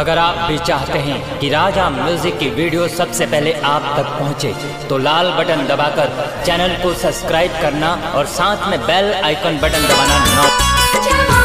अगर आप भी चाहते हैं कि राजा म्यूजिक की वीडियो सबसे पहले आप तक पहुंचे, तो लाल बटन दबाकर चैनल को सब्सक्राइब करना और साथ में बेल आइकन बटन दबाना ना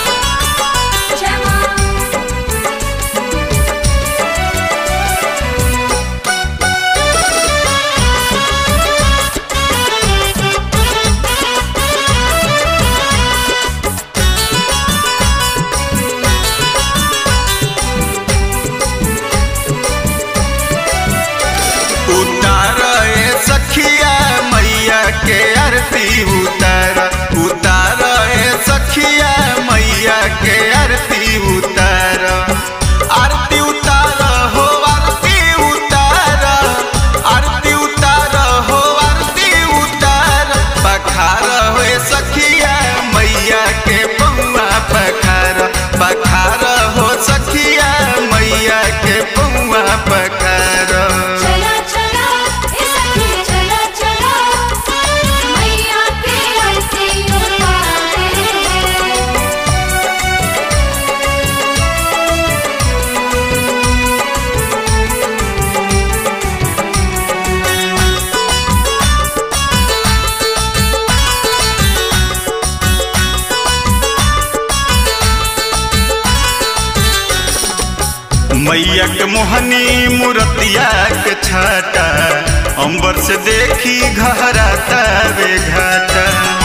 उतार ए सखिया मैया के आरती उतार उतार ए सखिया मैया के आरती उतार आरती उतार हो आरती उतार आरती उतार हो आरती उतार बखार हो ए सखिया मैया के पौआ पखार बखार हो सखिया मैया के पौआ पखार चला चला ए सखी चला चला मैया के आरती उतारे मैया के मोहनी मूर्तिया के छाटा अंबर से देखी घहराता वे घाटा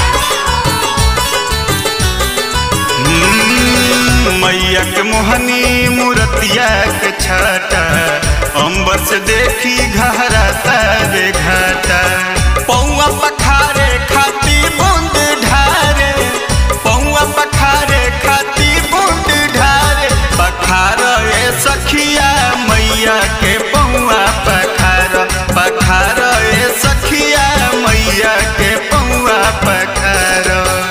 हम्म, मैया के मोहनी मूर्तिया के छाटा अंबर से देखी घहराता वे घाटा पौआ पखारे खाती बूंद ढारे पौआ पखारे खाती बूंद ढारे पखार ए सखिया मैया के पौआ पखार पखार ए सखिया मैया के पौआ पखार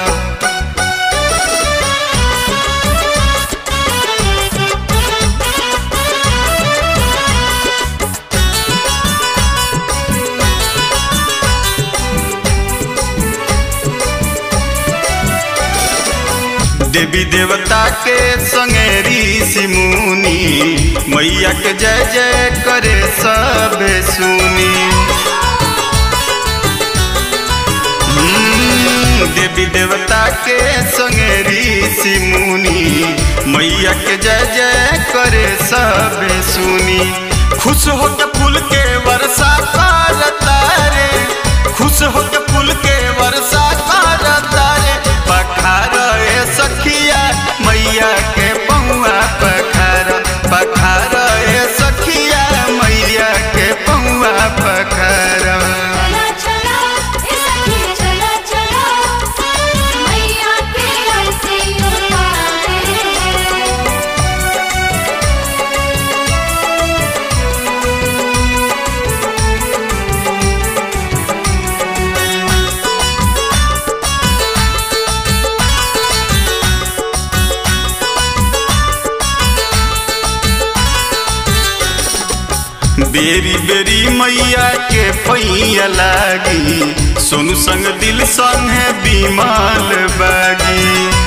देवी देवता के संगे ऋषि मुनि मैया के जय जय करे सब सुनी हम्म, देवी देवता के संगे ऋषि मुनि मैया के जय जय करे सब सुनी खुश होके फूल के वर्षा करता रे खुश होके फूल के वर्षा करता रे पखार ए सखिया मैया के पौआ पखार पखार ए सखिया मैया के पौआ पखार चला चला ए सखी चला चला मैया के आरती उतारे बेरी बेरी मैया के पैया लागी सोनू संग दिल संगे बीमाल बागी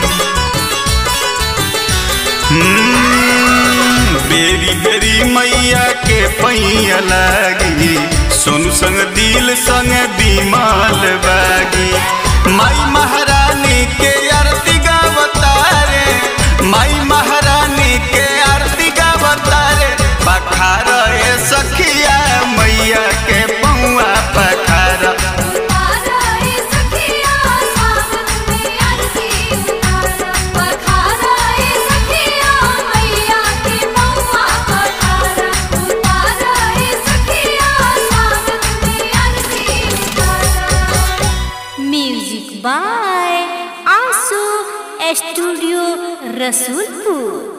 हम्म, बेरी बेरी मैया के पैया लागी सोनू संग दिल संग बीमाल बागी माई महारानी के आरती गावतारे माई महारानी के आरती गावतारे पखार ए सखिया मैया के पौआ पखार उतारा ए सखिया सावन में आरती उतारा पखारा ए सखिया मैया के पौआ पखारा उतारा ए सखिया सावन में आरती उतारा म्यूजिक बाय आंसू स्टूडियो रसूलपुर